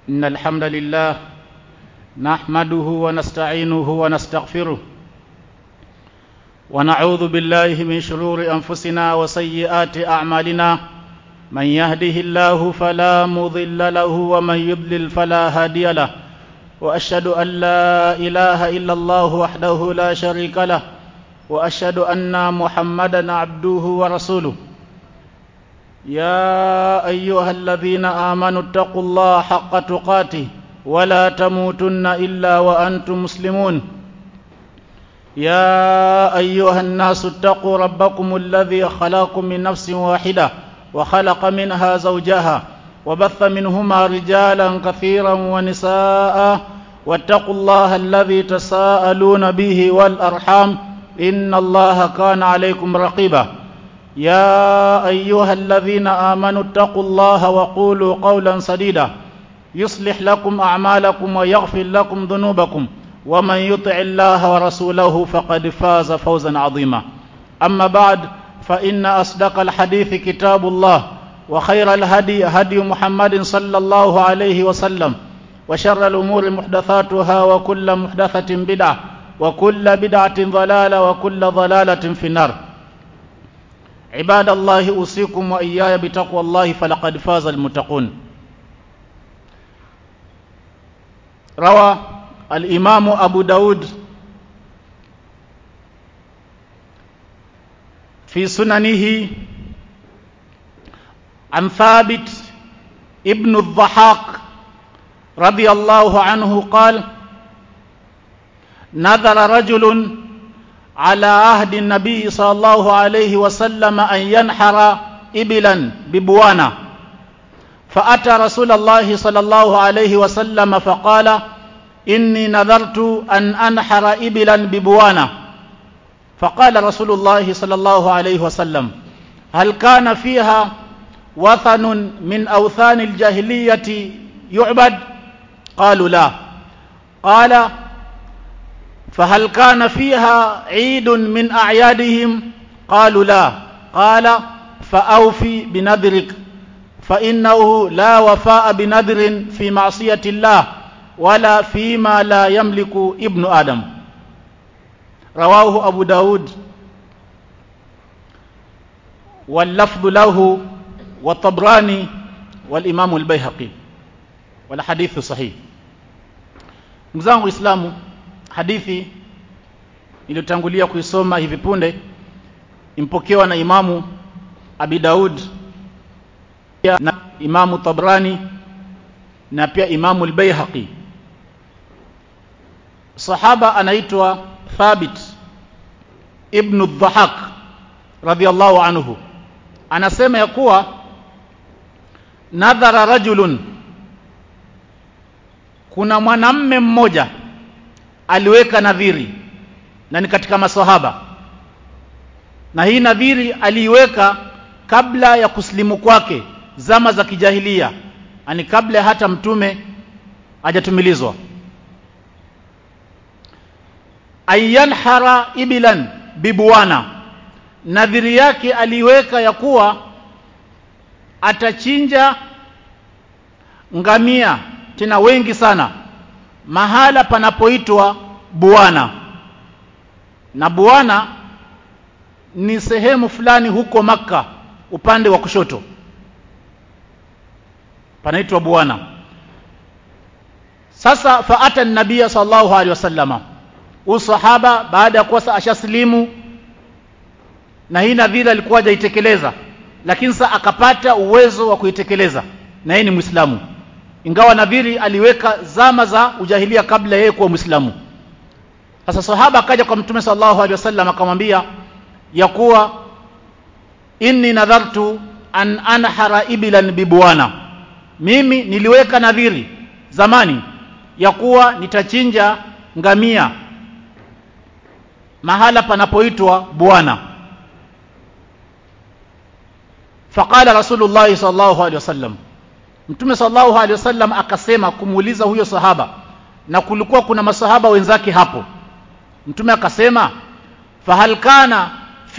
إن الحمد لله نحمده ونستعينه ونستغفره ونعوذ بالله من شرور أنفسنا وسيئات أعمالنا من يهده الله فلا مضل له ومن يضلل فلا هادي له وأشهد أن لا إله إلا الله وحده لا شريك له وأشهد أن محمدا عبده ورسوله يا أيها الذين آمنوا اتقوا الله حق تقاته ولا تموتن إلا وأنتم مسلمون يا أيها الناس اتقوا ربكم الذي خلقكم من نفس واحدة وخلق منها زوجها وبث منهما رجالا كثيرا ونساء واتقوا الله الذي تساءلون به والأرحام إن الله كان عليكم رقيبا يا أيها الذين آمنوا اتقوا الله وقولوا قولا سديدا يصلح لكم أعمالكم ويغفر لكم ذنوبكم ومن يطع الله ورسوله فقد فاز فوزا عظيما أما بعد فإن أصدق الحديث كتاب الله وخير الهدي هدي محمد صلى الله عليه وسلم وشر الأمور محدثاتها وكل محدثة بدعة وكل بدعة ضلالة وكل ضلالة في النار عباد الله أوصيكم وإياي بتقوى الله فلقد فاز المتقون روى الإمام أبو داود في سننه عن ثابت ابن الضحاك رضي الله عنه قال نذر رجل على عهد النبي صلى الله عليه وسلم أن ينحر إبلا ببوانا فأتى رسول الله صلى الله عليه وسلم فقال إني نذرت أن أنحر إبلا ببوانا فقال رسول الله صلى الله عليه وسلم هل كان فيها وثن من أوثان الجاهلية يعبد قالوا لا قال فهل كان فيها عيد من أعيادهم قالوا لا قال فأوفي بنذرك فإنه لا وفاء بنذر في معصية الله ولا فيما لا يملك ابن آدم رواه أبو داود واللفظ له والطبراني والإمام البيهقي والحديث صحيح mzangu Islamu hadithi iliyotangulia kuisoma hivi punde impokewa na Imamu Abi Daud na Imamu Tabrani na pia Imamu al-Baihaqi sahaba anaitwa Thabit ibn al-Dhahak radhiyallahu anhu anasema ya kuwa nadhara rajulun kuna mwanamme mmoja aliweka nadhiri na ni katika masahaba na hii nadhiri aliiweka kabla ya kusilimu kwake zama za kijahilia ani kabla hata mtume hajatumilizwa ayanhara ibilan bibuwana nadhiri yake aliweka ya kuwa atachinja ngamia tena wengi sana mahala panapoitwa Buana na Buana ni sehemu fulani huko maka upande wa kushoto panaitwa Buana sasa faata nabia sallallahu alaihi wasallama usahaba baada ya kuwa ashaslimu na hii nadhira alikuwa hajaitekeleza lakini sasa akapata uwezo wa kuitekeleza na yeye ni Muislamu ingawa nadhiri aliweka zama za ujahilia kabla yeye kuwa Muislamu sasa sahaba akaja kwa mtume sallallahu alaihi wasallam akamwambia ya kuwa inni nadhartu an anhara ibilan bibuana mimi niliweka nadhiri zamani ya kuwa nitachinja ngamia mahala panapoitwa Bwana faqala rasulullah sallallahu alaihi wasallam mtume sallallahu alaihi wasallam akasema kumuuliza huyo sahaba na kulikuwa kuna masahaba wenzake hapo mtume akasema fahal kana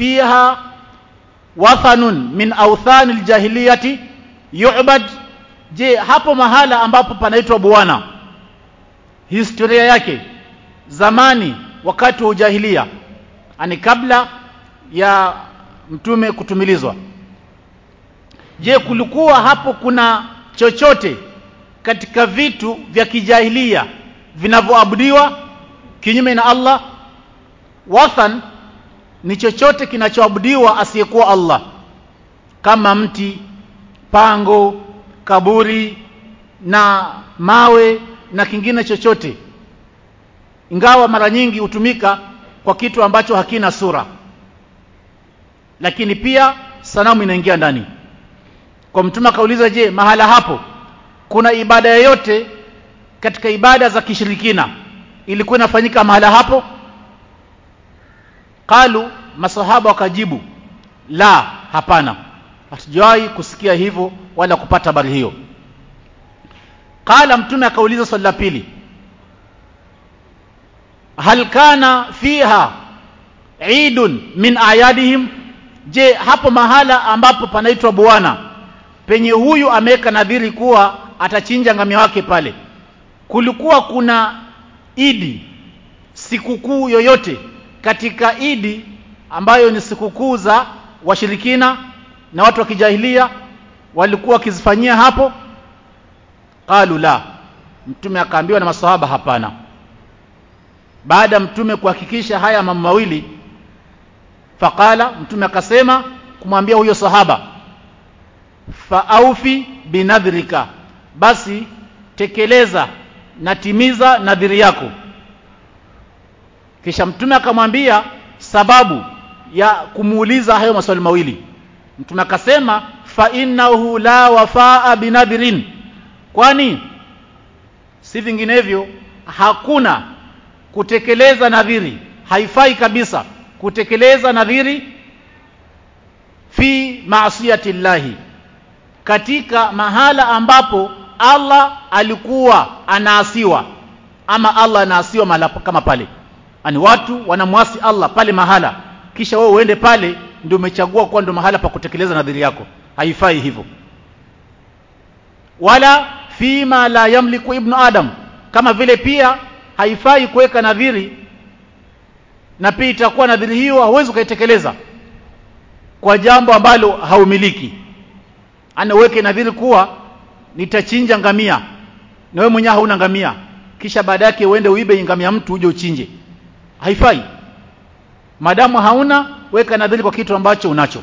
fiha wathanun min awthani aljahiliyati yu'bad je hapo mahala ambapo panaitwa bwana historia yake zamani wakati wa ujahilia ani kabla ya mtume kutumilizwa je kulikuwa hapo kuna chochote katika vitu vya kijahilia vinavyoabudiwa kinyume na Allah wathan ni chochote kinachoabudiwa asiyekuwa Allah kama mti pango kaburi na mawe na kingine chochote ingawa mara nyingi hutumika kwa kitu ambacho hakina sura lakini pia sanamu inaingia ndani kwa mtume akauliza je mahala hapo kuna ibada yoyote katika ibada za kishirikina ilikuwa inafanyika mahala hapo qalu masahaba wakajibu la hapana hatujawahi kusikia hivyo wala kupata habari hiyo qala mtume akauliza swali la pili hal kana fiha idun min ayadihim je hapo mahala ambapo panaitwa bwana penye huyu ameweka nadhiri kuwa atachinja ngamia wake pale kulikuwa kuna idi sikukuu yoyote katika idi ambayo ni sikukuu za washirikina na watu wa kijahilia walikuwa wakizifanyia hapo qalu la mtume akaambiwa na masahaba hapana baada mtume kuhakikisha haya mambo mawili faqala mtume akasema kumwambia huyo sahaba faaufi binadhrika basi tekeleza na timiza nadhiri yako kisha mtume akamwambia sababu ya kumuuliza hayo maswali mawili mtume akasema fa innahu la wafaa binadhirin kwani si vinginevyo hakuna kutekeleza nadhiri haifai kabisa kutekeleza nadhiri fi maasiyati llahi katika mahala ambapo Allah alikuwa anaasiwa ama Allah anaasiwa mahala kama pale ani watu wanamwasi Allah pale mahala kisha wewe uende pale ndio umechagua kuwa ndio mahala pa kutekeleza nadhiri yako haifai hivyo wala fima la yamliku ibnu adam kama vile pia haifai kuweka nadhiri na pia itakuwa nadhiri hiyo hauwezi ukaitekeleza kwa jambo ambalo haumiliki ana uweke nadhiri kuwa nitachinja ngamia na wewe mwenyewe hauna ngamia kisha baada yake uende uibe ngamia mtu uje uchinje haifai madamu hauna weka nadhiri kwa kitu ambacho unacho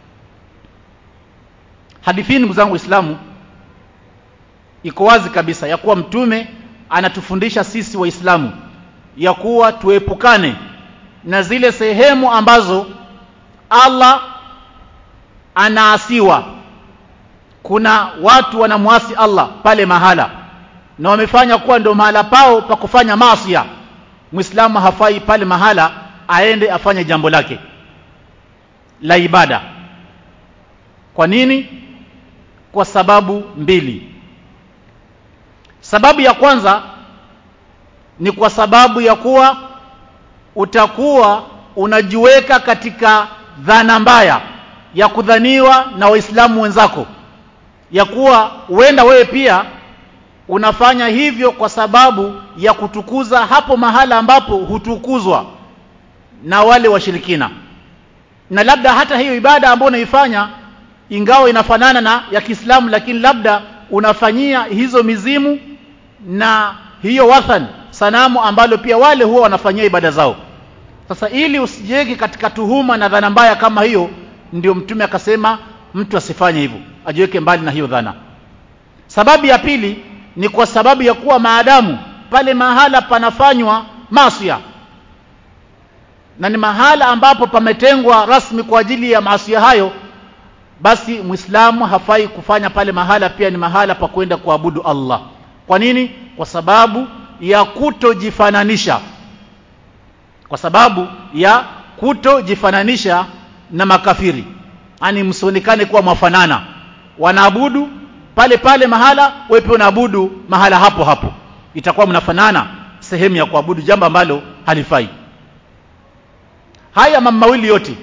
hadithi ndugu zangu waislamu iko wazi kabisa ya kuwa mtume anatufundisha sisi waislamu ya kuwa tuepukane na zile sehemu ambazo Allah anaasiwa kuna watu wanamwasi Allah pale mahala na wamefanya kuwa ndio mahala pao pa kufanya maasi Muislamu hafai pale mahala aende afanye jambo lake la ibada kwa nini kwa sababu mbili sababu ya kwanza ni kwa sababu ya kuwa utakuwa unajiweka katika dhana mbaya ya kudhaniwa na waislamu wenzako ya kuwa huenda wewe pia unafanya hivyo kwa sababu ya kutukuza hapo mahala ambapo hutukuzwa na wale washirikina na labda hata hiyo ibada ambayo unaifanya ingawa inafanana na ya Kiislamu lakini labda unafanyia hizo mizimu na hiyo wathan sanamu ambalo pia wale huwa wanafanyia ibada zao sasa ili usijiweke katika tuhuma na dhana mbaya kama hiyo ndio mtume akasema mtu asifanye hivyo ajiweke mbali na hiyo dhana sababu ya pili ni kwa sababu ya kuwa maadamu pale mahala panafanywa masia na ni mahala ambapo pametengwa rasmi kwa ajili ya maasi hayo basi muislamu hafai kufanya pale mahala pia ni mahala pa kwenda kuabudu Allah kwa nini kwa sababu ya kutojifananisha kwa sababu ya kutojifananisha na makafiri ani msionekane kuwa mwafanana wanaabudu pale pale mahala wewe pia unaabudu mahala hapo hapo itakuwa mnafanana sehemu ya kuabudu jambo ambalo halifai haya mambo mawili yote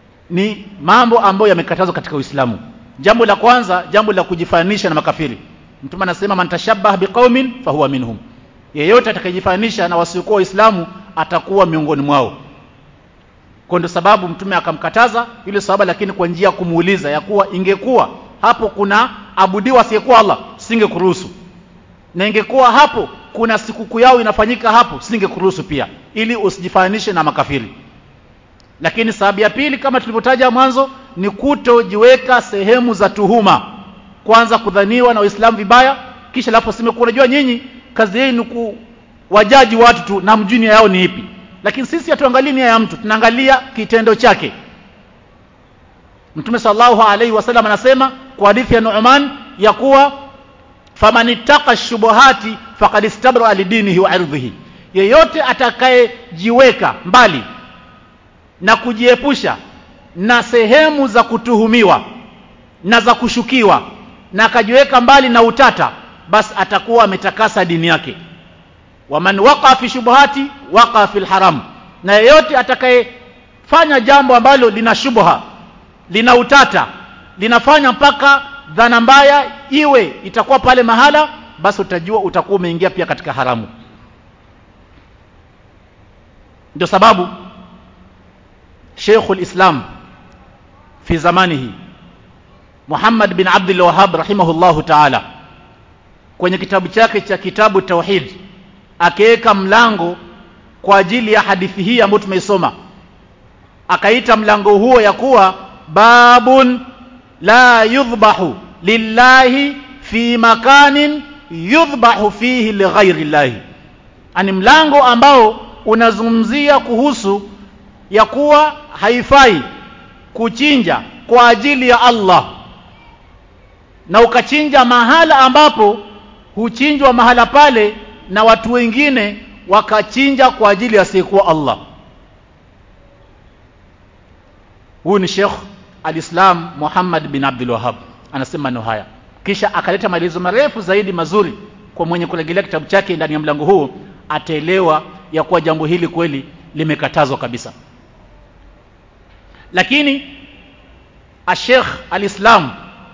ni mambo ambayo yamekatazwa katika Uislamu jambo la kwanza jambo la kujifananisha na makafiri mtume anasema man tashabbaha biqaumin fahuwa minhum yeyote atakayejifanisha na wasiokuwa waislamu atakuwa miongoni mwao kwa ndio sababu mtume akamkataza yule sahaba lakini kwa njia ya kumuuliza ya kuwa ingekuwa hapo kuna abudiwa asiyekuwa Allah singekuruhusu na ingekuwa hapo kuna sikukuu yao inafanyika hapo singekuruhusu pia ili usijifanishe na makafiri lakini sababu ya pili kama tulivyotaja mwanzo ni kutojiweka sehemu za tuhuma kwanza kudhaniwa na waislamu vibaya kisha lapo sema unajua nyinyi kazi yenu ku wajaji watu tu na mjuni yao ni ipi lakini sisi hatuangalii nia ya mtu tunaangalia kitendo chake Mtume sallallahu alaihi wasallam anasema kwa hadithi ya Nu'man ya kuwa faman ittaqa shubuhati faqad istabra lidinihi wa irdhihi yeyote atakayejiweka mbali na kujiepusha na sehemu za kutuhumiwa na za kushukiwa na akajiweka mbali na utata basi atakuwa ametakasa dini yake waman waqa fi shubuhati waqa fil haram na yeyote atakayefanya jambo ambalo lina shubha lina utata linafanya mpaka dhana mbaya iwe itakuwa pale mahala basi utajua utakuwa umeingia pia katika haramu ndio sababu Sheikhul Islam fi zamanihi Muhammad bin Abdul Wahhab rahimahullahu ta'ala kwenye kitabu chake cha kitabu Tauhid akiweka mlango kwa ajili ya hadithi hii ambayo tumeisoma akaita mlango huo ya kuwa babun la yudhbahu lillahi fi makanin yudhbahu fihi lighairi llahi ani mlango ambao unazungumzia kuhusu ya kuwa haifai kuchinja kwa ajili ya Allah na ukachinja mahala ambapo huchinjwa mahala pale na watu wengine wakachinja kwa ajili ya asiyekuwa Allah huyu ni Sheikh Al-Islam Muhammad bin Abdul Wahhab anasema maneno haya kisha akaleta maelezo marefu zaidi mazuri kwa mwenye kurejelea kitabu chake ndani ya mlango huu ataelewa ya kuwa jambo hili kweli limekatazwa kabisa lakini Sheikh Al-Islam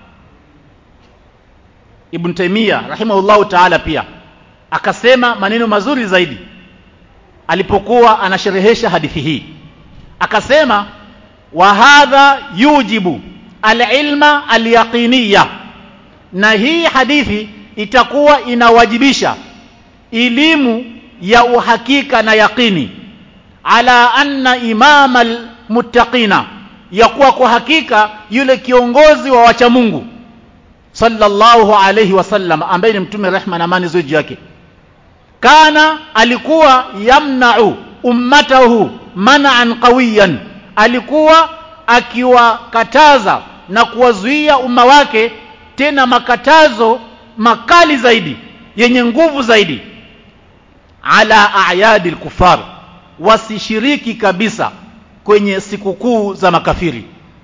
Ibn Taymiyyah rahimahullahu ta'ala pia akasema maneno mazuri zaidi alipokuwa anasherehesha hadithi hii akasema wa hadha yujibu alilma alyaqiniya na hii hadithi itakuwa inawajibisha elimu ya uhakika na yaqini ala anna imama almuttaqina ya kuwa kwa hakika yule kiongozi wa wacha Mungu sallallahu alayhi wasallam ambaye ni mtume rehma na amani ziwe juu yake kana alikuwa yamna'u ummatahu man'an qawiyan alikuwa akiwakataza na kuwazuia umma wake tena makatazo makali zaidi yenye nguvu zaidi ala a'yadil kufar wasishiriki kabisa kwenye sikukuu za makafiri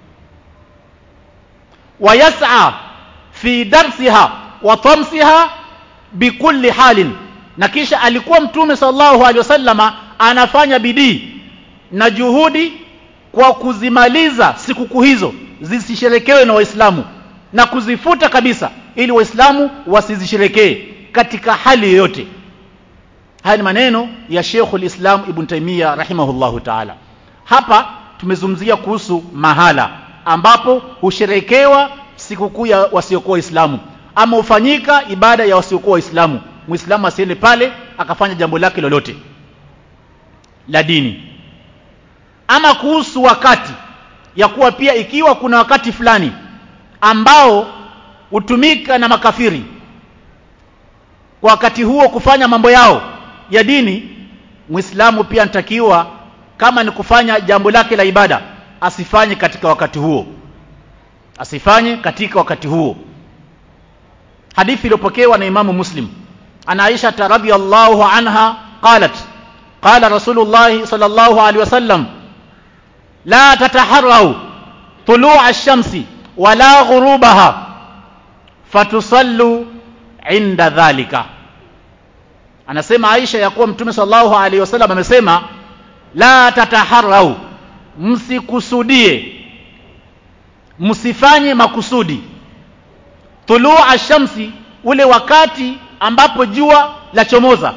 wayas'a fi darsiha wa tamsiha bikulli halin na kisha alikuwa mtume sallallahu alaihi wasallama anafanya bidii na juhudi kwa kuzimaliza sikukuu hizo zisisherekewe na waislamu na kuzifuta kabisa ili waislamu wasizisherekee katika hali yoyote haya ni maneno ya Sheikhul Islam Ibn Taymiyyah rahimahullahu ta'ala hapa tumezungumzia kuhusu mahala ambapo husherekewa sikukuu ya wasiokuwa waislamu ama hufanyika ibada ya wasiokuwa waislamu muislamu asiende pale akafanya jambo lake lolote la dini ama kuhusu wakati ya kuwa pia ikiwa kuna wakati fulani ambao hutumika na makafiri kwa wakati huo kufanya mambo yao ya dini muislamu pia anatakiwa kama ni kufanya jambo lake la ibada asifanye katika wakati huo asifanye katika wakati huo hadithi iliyopokewa na imamu muslim ana aisha radhiyallahu anha qalat qala rasulullah sallallahu alaihi wasallam la tataharrau طلوع الشمس ولا غروبها fatusallu inda dhalika anasema Aisha ya kuwa mtume sallallahu alaihi wasallam amesema la tataharau msikusudie msifanye makusudi tulua shamsi ule wakati ambapo jua la chomoza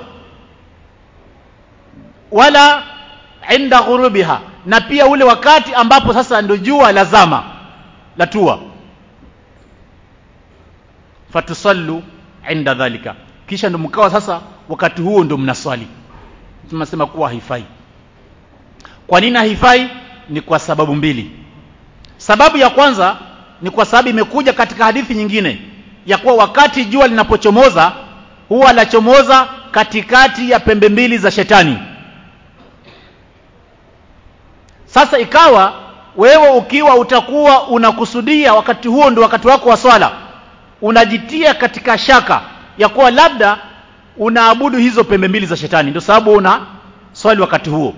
wala inda ghurubiha na pia ule wakati ambapo sasa ndio jua lazama latua fatusallu inda dhalika kisha ndo mkawa sasa wakati huo ndo mnaswali tunasema kuwa haifai kwa nini haifai ni kwa sababu mbili sababu ya kwanza ni kwa sababu imekuja katika hadithi nyingine ya kuwa wakati jua linapochomoza huwa lachomoza katikati ya pembe mbili za shetani sasa ikawa wewe ukiwa utakuwa unakusudia wakati huo ndio wakati wako wa swala unajitia katika shaka ya kuwa labda unaabudu hizo pembe mbili za shetani ndio sababu una swali wakati huo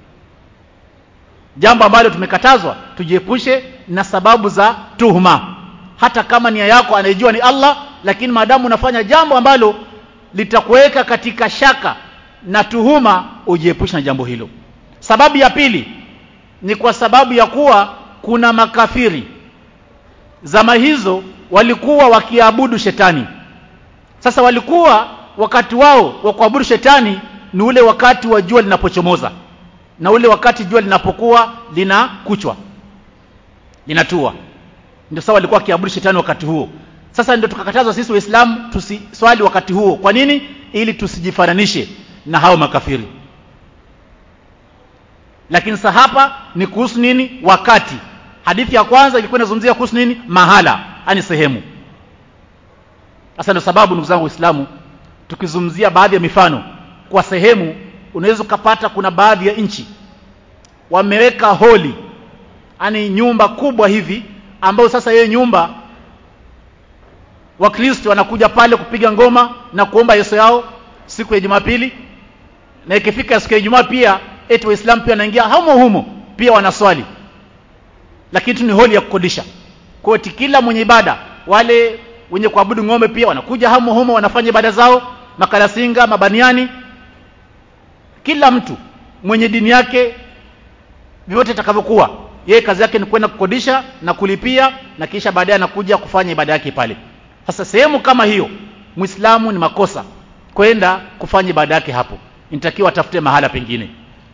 jambo ambalo tumekatazwa tujiepushe na sababu za tuhuma hata kama nia yako anayejua ni Allah lakini maadamu unafanya jambo ambalo litakuweka katika shaka na tuhuma ujiepushe na jambo hilo sababu ya pili ni kwa sababu ya kuwa kuna makafiri zama hizo walikuwa wakiabudu shetani sasa walikuwa wakati wao wa kuabudu shetani ni ule wakati wa jua linapochomoza na ule wakati jua linapokuwa linakuchwa linatua ndio sawa walikuwa wakiabudu shetani wakati huo sasa ndio tukakatazwa sisi waislamu tusiswali wakati huo kwa nini ili tusijifananishe na hao makafiri lakini sasa hapa ni kuhusu nini wakati hadithi ya kwanza ilikuwa inazungumzia kuhusu nini mahala ani sehemu sasa ndio sababu ndugu zangu waislamu tukizungumzia baadhi ya mifano kwa sehemu unaweza ukapata kuna baadhi ya nchi wameweka holi ani nyumba kubwa hivi ambayo sasa hiyo nyumba wakristo wanakuja pale kupiga ngoma na kuomba yeso yao siku ya jumapili na ikifika siku ya ijumaa pia eti waislamu pia wanaingia humo humo pia wanaswali lakini tu ni holi ya kukodisha kwa kila mwenye ibada wale wenye kuabudu ng'ombe pia wanakuja humo humo wanafanya ibada zao makalasinga mabaniani kila mtu mwenye dini yake vyote itakavyokuwa yeye kazi yake ni kwenda kukodisha na kulipia na kisha baadaye anakuja kufanya ibada yake pale sasa sehemu kama hiyo muislamu ni makosa kwenda kufanya ibada yake hapo inatakiwa atafute mahala pengine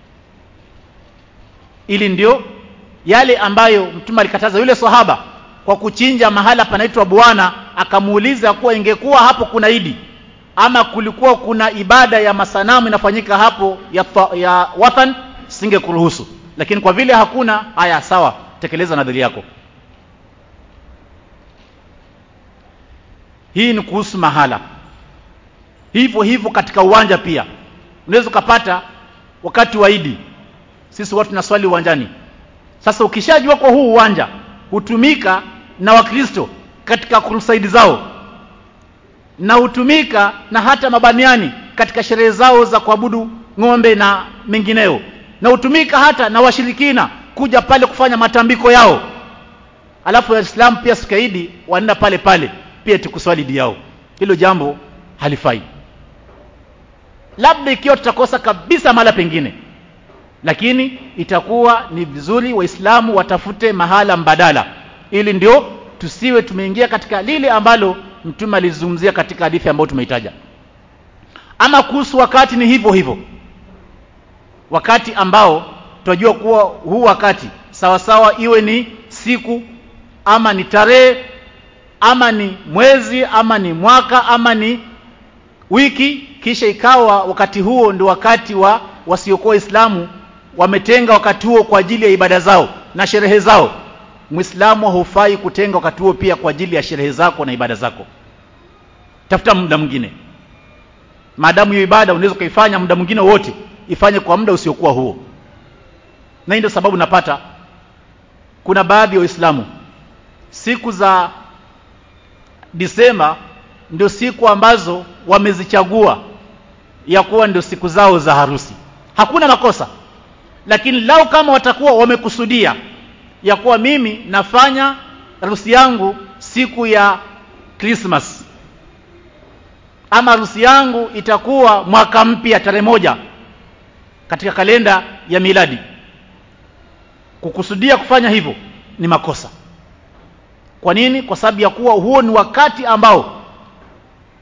ili ndio yale ambayo mtume alikataza yule sahaba kwa kuchinja mahala panaitwa bwana akamuuliza kuwa ingekuwa hapo kuna idi ama kulikuwa kuna ibada ya masanamu inafanyika hapo ya, ya wathan singekuruhusu lakini kwa vile hakuna haya sawa tekeleza nadhiri yako hii ni kuhusu mahala hivyo hivyo katika uwanja pia unaweza ukapata wakati wa idi sisi watu tunaswali uwanjani sasa ukishajua kwa huu uwanja hutumika na wakristo katika krusaidi zao na hutumika na hata mabaniani katika sherehe zao za kuabudu ng'ombe na mengineo na hutumika hata na washirikina kuja pale kufanya matambiko yao alafu waislamu pia sikaidi wanaenda pale pale pia tukuswali idi yao hilo jambo halifai labda ikiwa tutakosa kabisa mahala pengine lakini itakuwa ni vizuri waislamu watafute mahala mbadala ili ndio tusiwe tumeingia katika lile ambalo mtume alizungumzia katika hadithi ambayo tumeitaja ama kuhusu wakati ni hivyo hivyo wakati ambao tunajua kuwa huu wakati sawa sawa iwe ni siku ama ni tarehe ama ni mwezi ama ni mwaka ama ni wiki kisha ikawa wakati huo ndio wakati wa wasiokuwa waislamu wametenga wakati huo kwa ajili ya ibada zao na sherehe zao muislamu hufai kutenga wakati huo pia kwa ajili ya sherehe zako na ibada zako tafuta muda mwingine maadamu hiyo ibada unaweza ukaifanya muda mwingine wote ifanye kwa muda usiokuwa huo na hii ndio sababu napata kuna baadhi ya waislamu siku za disemba ndio siku ambazo wamezichagua ya kuwa ndio siku zao za harusi hakuna makosa lakini lau kama watakuwa wamekusudia ya kuwa mimi nafanya harusi yangu siku ya Christmas ama harusi yangu itakuwa mwaka mpya tarehe moja katika kalenda ya miladi kukusudia kufanya hivyo ni makosa kwa nini kwa sababu ya kuwa huo ni wakati ambao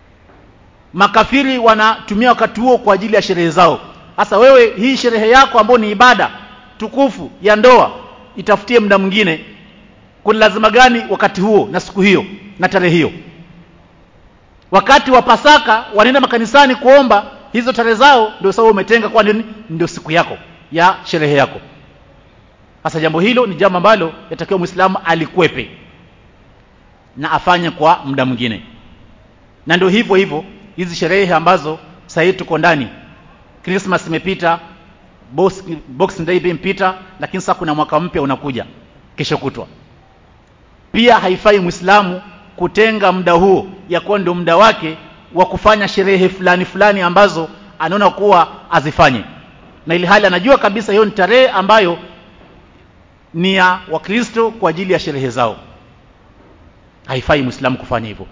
makafiri wanatumia wakati huo kwa ajili ya sherehe zao sasa wewe hii sherehe yako ambayo ni ibada tukufu ya ndoa itafutie muda mwingine kuna lazima gani wakati huo na siku hiyo na tarehe hiyo wakati wa pasaka wanaenda makanisani kuomba hizo tarehe zao ndio sababu umetenga kwa nini ndio siku yako ya sherehe yako sasa jambo hilo ni jambo ambalo yatakiwa muislamu alikwepe na afanye kwa muda mwingine na ndio hivyo hivyo hizi sherehe ambazo sasa hivi tuko ndani Christmas imepita Boxing Day imepita lakini sasa kuna mwaka mpya unakuja kesho kutwa pia haifai muislamu kutenga muda huo ya kuwa ndio muda wake wa kufanya sherehe fulani fulani ambazo anaona kuwa azifanye na ili hali anajua kabisa hiyo ni tarehe ambayo ni ya wakristo kwa ajili ya sherehe zao haifai muislamu kufanya hivyo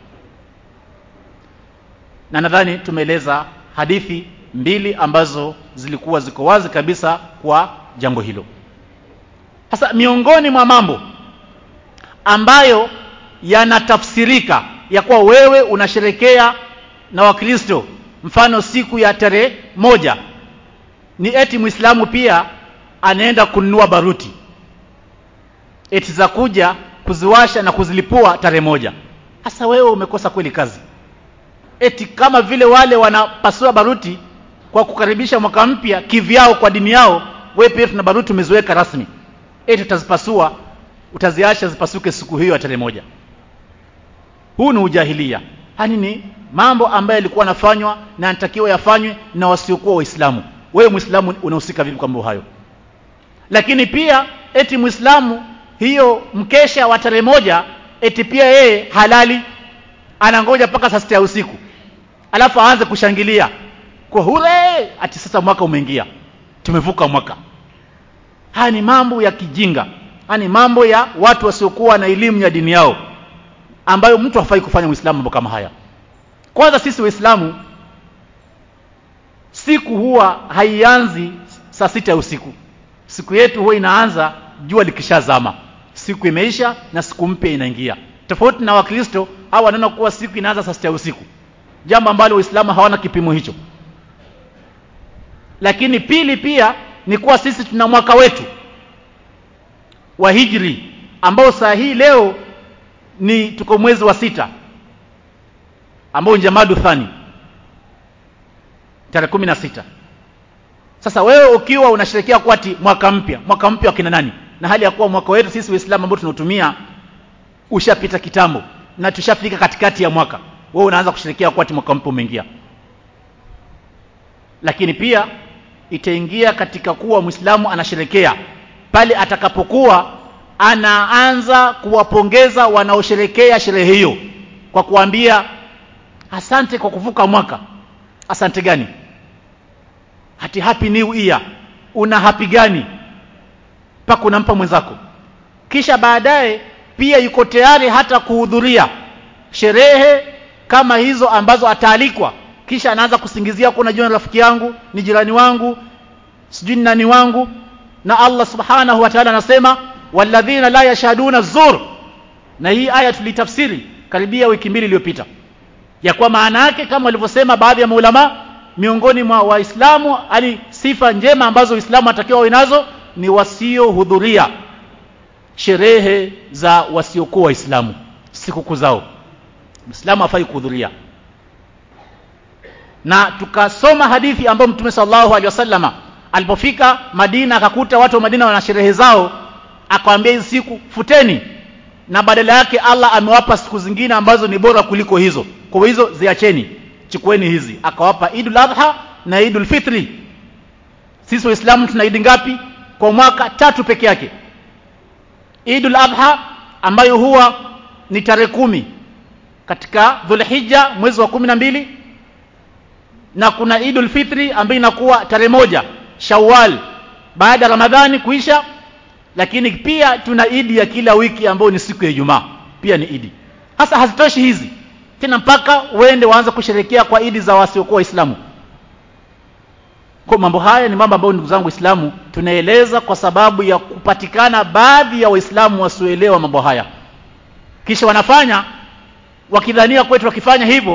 na nadhani tumeeleza hadithi mbili ambazo zilikuwa ziko wazi kabisa kwa jambo hilo sasa miongoni mwa mambo ambayo yanatafsirika ya kuwa wewe unasherekea na wakristo mfano siku ya tarehe moja ni eti muislamu pia anaenda kununua baruti eti za kuja kuziwasha na kuzilipua tarehe moja hasa wewe umekosa kweli kazi eti kama vile wale wanapasua baruti kwa kukaribisha mwaka mpya kivyao kwa dini yao wewe pia tuna baruti umeziweka rasmi eti utazipasua utaziacha zipasuke siku hiyo ya tarehe moja huu ni ujahilia hani ni mambo ambayo yalikuwa yanafanywa na yanatakiwa yafanywe na wasiokuwa waislamu wewe muislamu unahusika vipi kwa mambo hayo lakini pia eti muislamu hiyo mkesha wa tarehe moja eti pia yeye halali anangoja mpaka saa sita ya usiku alafu aanze kushangilia kwa hure ati sasa mwaka umeingia tumevuka mwaka haya ni mambo ya kijinga haya ni mambo ya watu wasiokuwa na elimu ya dini yao ambayo mtu hafai kufanya uislamu mambo kama haya kwanza sisi waislamu siku huwa haianzi saa sita ya usiku siku yetu huwa inaanza jua likishazama siku imeisha na siku mpya inaingia tofauti na wakristo au wanaona kuwa siku inaanza saa sita ya usiku jambo ambalo waislamu hawana kipimo hicho lakini pili pia ni kuwa sisi tuna mwaka wetu wa hijri ambao saa hii leo ni tuko mwezi wa sita ambao ni jamadu thani tarehe kumi na sita sasa wewe ukiwa unasherekea kwati mwaka mpya mwaka mpya wa kina nani na hali ya kuwa mwaka wetu sisi waislamu ambao tunautumia ushapita kitambo na tushafika katikati ya mwaka wewe unaanza kusherekea kwati mwaka mpya umeingia lakini pia itaingia katika kuwa mwislamu anasherekea pale atakapokuwa anaanza kuwapongeza wanaosherekea sherehe hiyo kwa kuambia asante kwa kuvuka mwaka asante gani hati happy new year una happy gani mpaka unampa mwenzako kisha baadaye pia yuko tayari hata kuhudhuria sherehe kama hizo ambazo ataalikwa kisha anaanza kusingizia kuna jua rafiki yangu ni jirani wangu sijui ni nani wangu na Allah subhanahu wa ta'ala anasema walladhina la yashhaduna zur na hii aya tulitafsiri karibia wiki mbili iliyopita ya kwa maana yake kama walivyosema baadhi ya maulama miongoni mwa waislamu ali sifa njema ambazo waislamu watakiwa wawe nazo ni wasiohudhuria sherehe za wasiokuwa waislamu sikukuu zao muislamu hafai kuhudhuria na tukasoma hadithi ambayo mtume sallallahu alaihi wasallama alipofika Madina akakuta watu wa Madina wana sherehe zao akawaambia hizi siku futeni na badala yake Allah amewapa siku zingine ambazo ni bora kuliko hizo kwa hizo ziacheni chukueni hizi akawapa Idul Adha na Idul Fitri sisi waislamu tuna idi ngapi kwa mwaka tatu peke yake Idul Adha ambayo huwa ni tarehe kumi katika Dhulhijja mwezi wa kumi na mbili na kuna Idul Fitri ambayo inakuwa tarehe moja Shawwal baada ya Ramadhani kuisha lakini pia tuna idi ya kila wiki ambayo ni siku ya Ijumaa pia ni idi hasa hazitoshi hizi tena mpaka uende waanze kusherekea kwa idi za wasiokuwa waislamu kwa mambo haya ni mambo ambayo ndugu zangu waislamu tunaeleza kwa sababu ya kupatikana baadhi ya waislamu wasioelewa mambo haya kisha wanafanya wakidhania kwetu wakifanya hivyo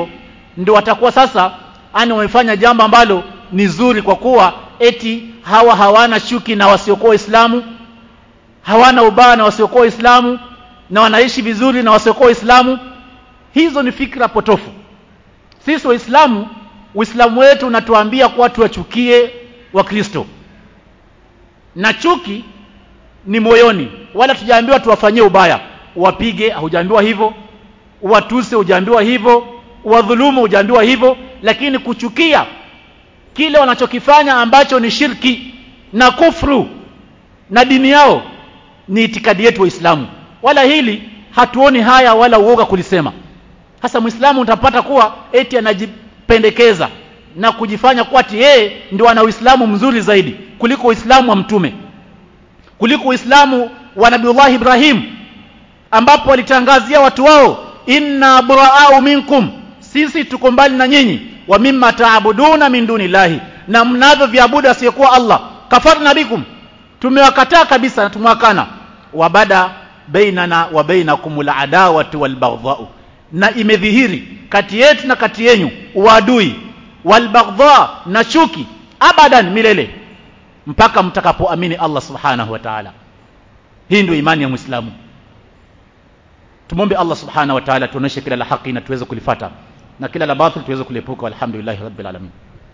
ndio watakuwa sasa ani wamefanya jambo ambalo ni zuri kwa kuwa eti hawa hawana chuki na wasiokuwa waislamu hawana ubaya na wasiokuwa waislamu na wanaishi vizuri na wasiokuwa waislamu hizo ni fikra potofu sisi waislamu uislamu wetu unatuambia kuwa tuwachukie wakristo na chuki ni moyoni wala tujaambiwa tuwafanyie ubaya wapige hujaambiwa hivyo watuse hujaambiwa hivyo wadhulumu hujaambiwa hivyo lakini kuchukia kile wanachokifanya ambacho ni shirki na kufru na dini yao ni itikadi yetu waislamu wala hili hatuoni haya wala uoga kulisema hasa muislamu utapata kuwa eti anajipendekeza na kujifanya kuwa ati yeye ndio ana uislamu mzuri zaidi kuliko uislamu wa mtume kuliko uislamu wa nabiullahi ibrahim ambapo walitangazia watu wao inna buraau minkum sisi tuko mbali na nyinyi wa mimma taabuduna min dunillahi na mnavyo viabudu asiyekuwa allah kafarna bikum tumewakataa kabisa na tumewakana wabada bainana wa bainakum aladawatu walbaghdhau na imedhihiri kati yetu na kati yenyu uadui walbaghdha na chuki abadan milele mpaka mtakapoamini Allah subhanahu wa ta'ala hii ndio imani ya muislamu tumombe Allah subhanahu wa ta'ala tuoneshe kila la haki na tuweze kulifata na kila la batil tuweze kuliepuka walhamdulillah rabbil alamin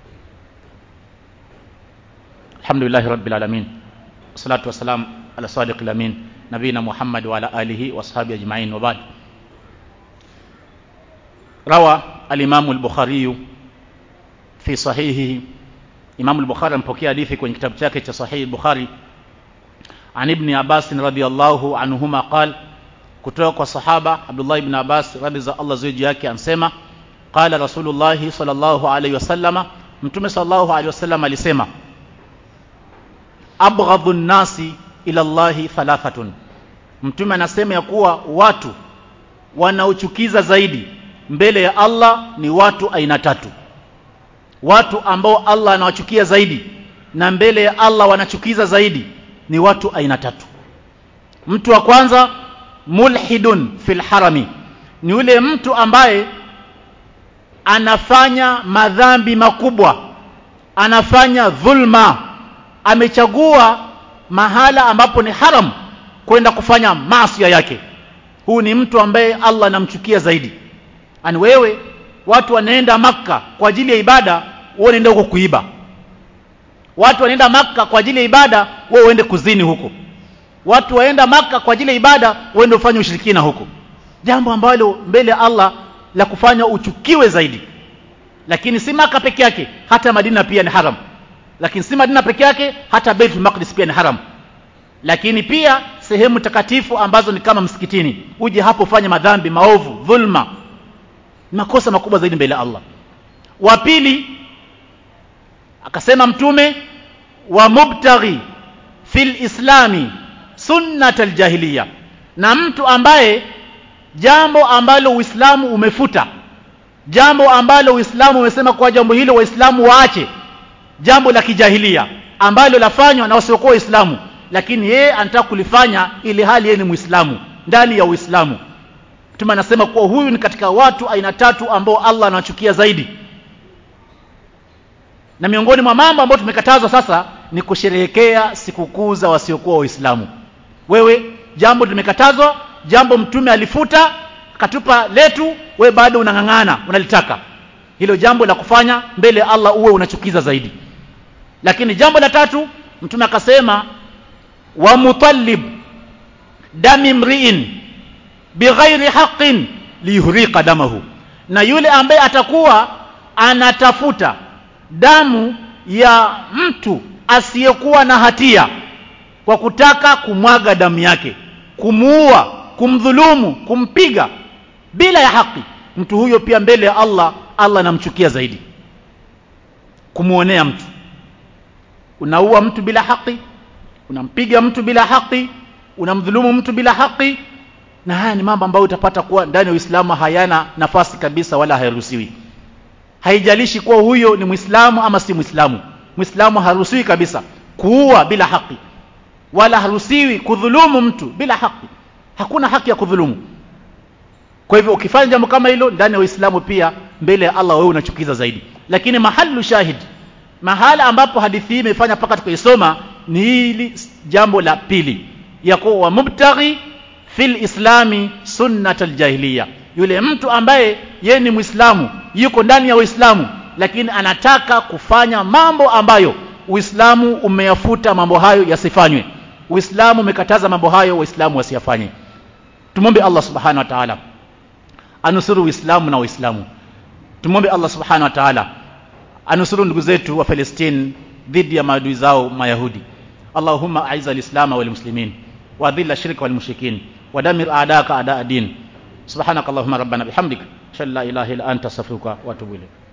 alhamdulillah rabbil alamin salatu wassalam ala sadiq alamin nabina muhammad wa ala alihi wa ashabi ajma'in wa ba'd روى الإمام البخاري في صحيحه إمام البخاري mpokea hadithi kwenye kitabu chake cha Sahih Bukhari عن ابن عباس رضي الله عنهما قال kutoka kwa sahaba Abdullah ibn Abbas radhi za Allah ziji yake ansema qala Rasulullah sallallahu alayhi wasallama mtume sallallahu alayhi wasallam alisema abghadhu nasi ila Allah thalathatun mtume anasema ya kuwa watu wanaochukiza zaidi mbele ya Allah ni watu aina tatu watu ambao Allah anawachukia zaidi na mbele ya Allah wanachukiza zaidi ni watu aina tatu mtu wa kwanza mulhidun fil harami ni yule mtu ambaye anafanya madhambi makubwa anafanya dhulma amechagua mahala ambapo ni haram kwenda kufanya maasi yake huu ni mtu ambaye Allah anamchukia zaidi ani wewe watu wanaenda maka kwa ajili ya ibada wewe unaenda huko kuiba watu wanaenda maka kwa ajili ya ibada wewe uende kuzini huko watu waenda maka kwa ajili ya ibada uende ufanye ushirikina huko jambo ambalo mbele ya Allah la kufanya uchukiwe zaidi lakini si maka peke yake hata madina pia ni haram lakini si madina peke yake hata baitul maqdis pia ni haram lakini pia sehemu takatifu ambazo ni kama msikitini uje hapo ufanye madhambi maovu dhulma makosa makubwa zaidi mbele ya Allah wa pili akasema mtume wa mubtaghi fil islami sunnat aljahiliya na mtu ambaye jambo ambalo uislamu umefuta jambo ambalo uislamu umesema kwa jambo hilo waislamu waache jambo la kijahilia ambalo lafanywa na wasiokuwa waislamu lakini yeye anataka kulifanya ili hali yeye ni muislamu ndani ya uislamu mtume anasema kuwa huyu ni katika watu aina tatu ambao Allah anawachukia zaidi na miongoni mwa mambo ambayo tumekatazwa sasa ni kusherehekea sikukuu za wasiokuwa waislamu wewe jambo limekatazwa jambo mtume alifuta katupa letu we bado unang'ang'ana unalitaka hilo jambo la kufanya mbele ya Allah uwe unachukiza zaidi lakini jambo la tatu mtume akasema wa mutallib dami mriin bighairi haqqin liyuhriqa damahu na yule ambaye atakuwa anatafuta damu ya mtu asiyekuwa na hatia kwa kutaka kumwaga damu yake kumuua kumdhulumu kumpiga bila ya haki mtu huyo pia mbele ya Allah Allah anamchukia zaidi kumuonea mtu unaua mtu bila haki unampiga mtu bila haki unamdhulumu mtu bila haki na haya ni mambo ambayo utapata kuwa ndani ya Uislamu hayana nafasi kabisa wala hairuhusiwi haijalishi kuwa huyo ni Muislamu ama si Muislamu Muislamu haruhusiwi kabisa kuua bila haki wala haruhusiwi kudhulumu mtu bila haki hakuna haki ya kudhulumu kwa hivyo ukifanya jambo kama hilo ndani ya Uislamu pia mbele ya Allah wewe unachukiza zaidi lakini mahalu shahid mahala ambapo hadithi hii imefanya mpaka tukaisoma ni hili jambo la pili ya kuwa mubtaghi fil islami sunnat aljahiliya yule mtu ambaye ye ni muislamu yuko ndani ya uislamu lakini anataka kufanya mambo ambayo uislamu umeyafuta mambo hayo yasifanywe uislamu umekataza mambo hayo waislamu wasiyafanye tumombe Allah subhanahu wa ta'ala anusuru uislamu na waislamu tumombe Allah subhanahu wa ta'ala anusuru ndugu zetu wa Palestine dhidi ya maadui zao mayahudi Allahumma aiza alislama wal muslimin wa dhilla shirka wal mushrikin wa damir a'daka a'da din subhanakallahumma rabbana bihamdik shalla ilaha illa anta astaghfiruka wa atubu ilayk